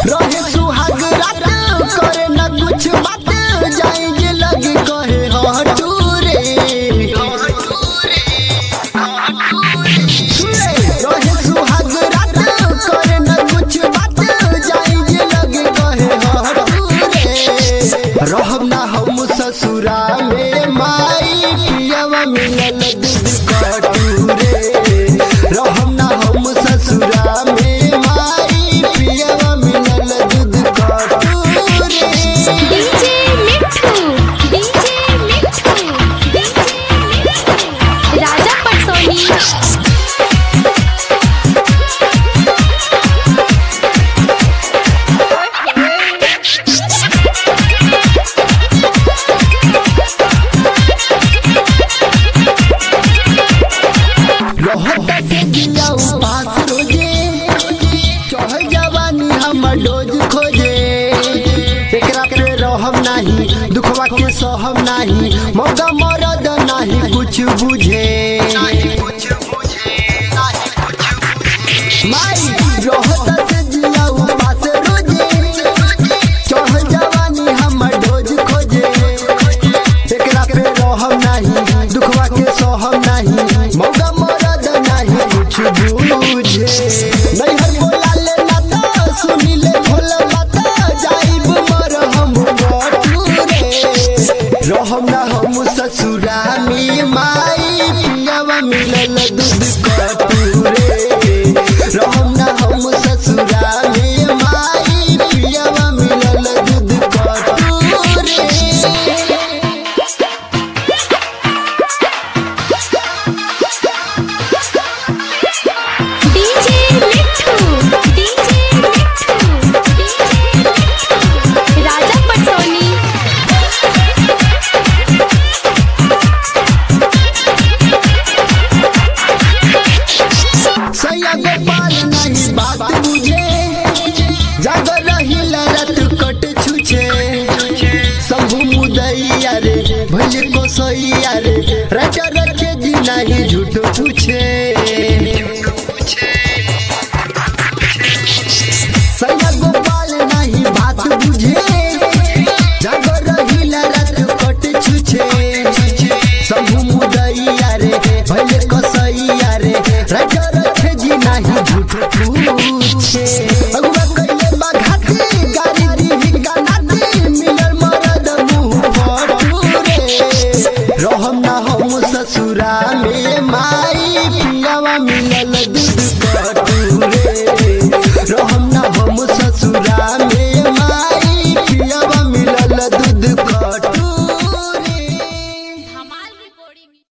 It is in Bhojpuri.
रहे सुहाग रात करे न कुछ बात जाएंगे लगे कहे हटू रे रहे सुहाग रात करे न कुछ बात जाएंगे लगे कहे हटू रे रहब ना हम ससुरा में माई पियवा मिलल दूध कटू रे रहब ना हम ससुरा में माई पियवा मिलल दूध कटू रे DJ Mithu DJ Mithu DJ Mithu राजा पटसोनी रहता से जिया उपास रोजे चढ़ जवानी हम डोज खोजे एकरा पे रहम नाही दुखवा के सहम नाही मौका मरद नाही कुछ बुझे